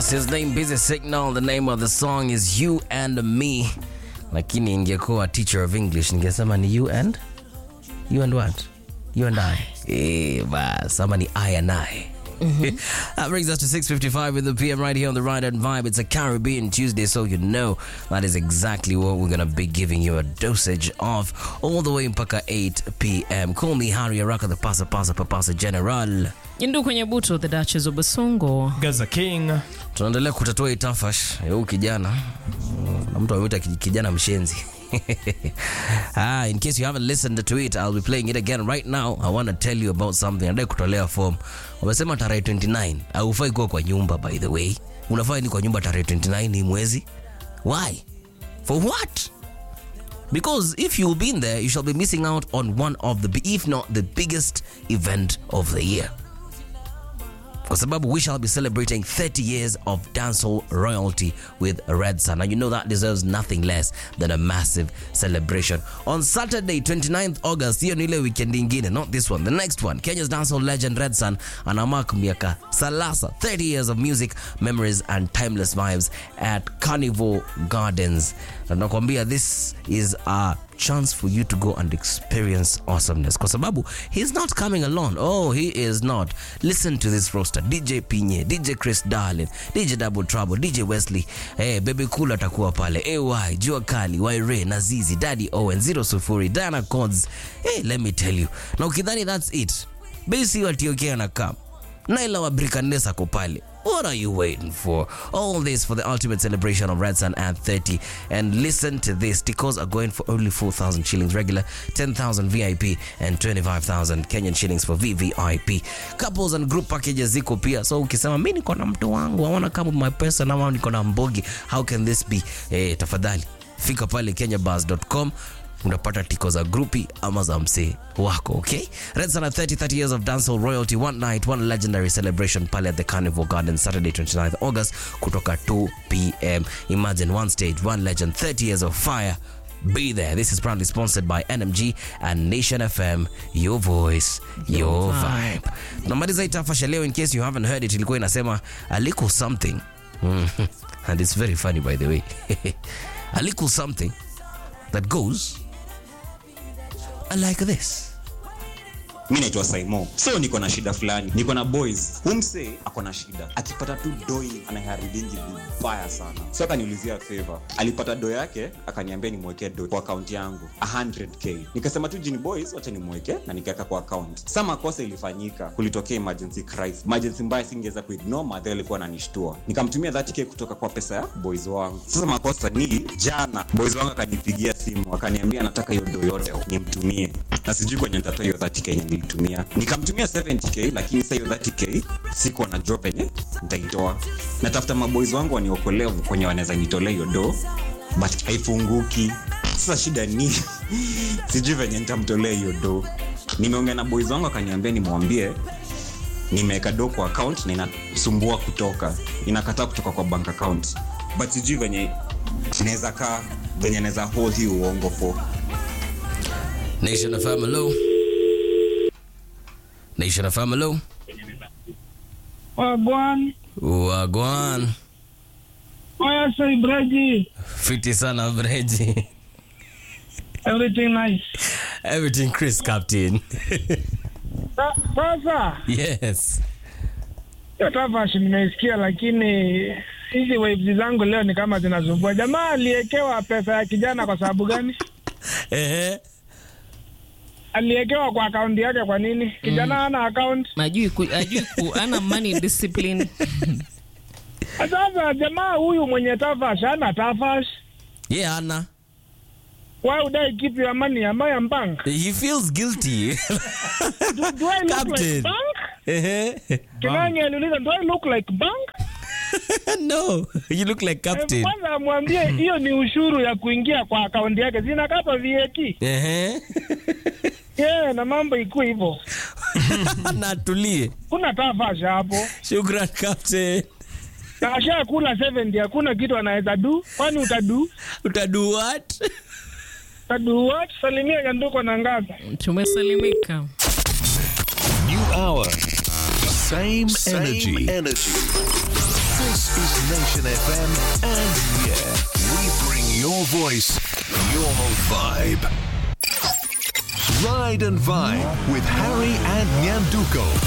That's his name, Busy Signal. The name of the song is You and Me. Lakini ingekuwa teacher of English ningesema ni you and you and what? You and I. Eh, bas, ama ni I and I. that brings us to 6.55 in the PM right here on the Ride and Vibe. It's a Caribbean Tuesday, so you know that is exactly what we're going to be giving you a dosage of all the way mpaka 8 p.m. Call me Harry Araka, the Pasa Pasa Papasa General. Yindu kwenye buto the Duchess of Basongo. Gaza King. tunaendelea kutatua itafash ya huyu kijana na mtu amewita kijana mshenzi ah, in case you haven't listened to it I'll be playing it again right now I want to tell you about something nadai kutolea form wamesema tarehe 29 haufai kuwa kwa nyumba by the way unafaa ni kwa nyumba tarehe 29 hii mwezi why for what because if you've been there you shall be missing out on one of the if not the biggest event of the year kwa sababu we shall be celebrating 30 years of dancehall royalty with Red Sun. And you know that deserves nothing less than a massive celebration. On Saturday, 29th August, hiyo ni ile weekend ingine, not this one, the next one. Kenya's dancehall legend Red Sun anamark miaka salasa, 30 years of music, memories and timeless vibes at Carnival Gardens. Na nakwambia this is a chance for you to go and experience awesomeness kwa sababu he's not coming alone oh he is not listen to this roster dj pinye dj chris darlin dj double trouble dj wesley hey, baby cool atakuwa pale ay jua kali waire nazizi daddy owen zero sufuri diana cods hey, let me tell you na ukidhani that's it basi watiokea na kam naila wa brikandes ako pale What are you waiting for? All this for the ultimate celebration of Red Sun at 30. And listen to this. Tickets are going for only 4,000 shillings regular, 10,000 VIP, and 25,000 Kenyan shillings for VVIP. Couples and group packages ziko pia. So ukisema mi niko na mtu wangu, I wanna come with my person, ama niko na mbogi, how can this be? Eh, tafadhali fika pale kenyabars.com unapata tiko za grupi ama za msee wako okay red sana 30 30 years of dancehall royalty one night one legendary celebration pale at the carnival garden saturday 29th august kutoka 2 pm imagine one stage one legend 30 years of fire Be there. This is proudly sponsored by NMG and Nation FM. Your voice, your vibe. Tunamaliza itafasha leo in case you haven't heard it. Ilikuwa inasema a little something. Mm. And it's very funny by the way. a little something that goes like this. mi naitwa saimo so niko na shida fulani niko na boys humse ako na shida akipata tu doi anaharibingi vibaya sana so akaniulizia favor alipata do yake akaniambia nimwekee do kwa akaunti yangu 100k nikasema tu jini boys wacha nimweke na nikaweka kwa account sa makosa ilifanyika kulitokea emergency crisis emergency mbaya singeweza kuignore madhe alikuwa ananishtua nikamtumia 30k kutoka kwa pesa ya boys wangu sasa makosa ni jana boys wangu akanipigia simu akaniambia anataka hiyo do yote nimtumie na sijui kwenye nitatoa hiyo 30k yenye nilitumia nikamtumia 70k lakini sa hiyo 30k sikuwa na drop yenye nitaitoa natafuta maboys wangu waniokolee kwenye wanaweza nitolea hiyo do but haifunguki sasa shida ni sijui venye nitamtolea hiyo do nimeongea na boys wangu akaniambia nimwambie nimeweka do kwa account na inasumbua kutoka inakataa kutoka kwa bank account but sijui venye naweza kaa venye naweza hold hii uongo for Nation FM hello. Nation FM hello. Wagwan, Wagwan. oya say Breji, Fiti sana Breji. everything nice. Everything Chris Captain. Sa- Sasa yes. hiyo tafashi nimeisikia, lakini hizi waves zangu leo ni kama zinasumbua. Jamaa aliekewa pesa ya kijana kwa sababu gani? Ehe. Aliekewa kwa akaunti yake kwa nini? Kijana hana account. Ajui ku, ajui ku, ana money discipline. Sasa jamaa huyu mwenye tafash hana tafash. Yeah, Anna. Why would I keep your money? Am I a bank? He feels guilty. Do, do I look Captain. like bank? Ehe. Kinani aliuliza, do I look like bank? no, you look like Captain. Kwanza amwambie hiyo ni ushuru ya kuingia kwa akaunti yake, zinakatwa VAT. Ehe. Yeah, na mambo ikuwe hivyo. Na tulie. Kuna tafasha hapo. Shukran Captain. Na asha kula 70 hakuna kitu anaweza du. Kwani utadu? Utadu what? Utadu what? Salimia Nyanduko na Ngaza. Tumesalimika. New hour. Same, Same energy. energy. This is Nation FM, and yeah, we bring your voice, your vibe. Ride and Vibe with Harry and Nyanduko.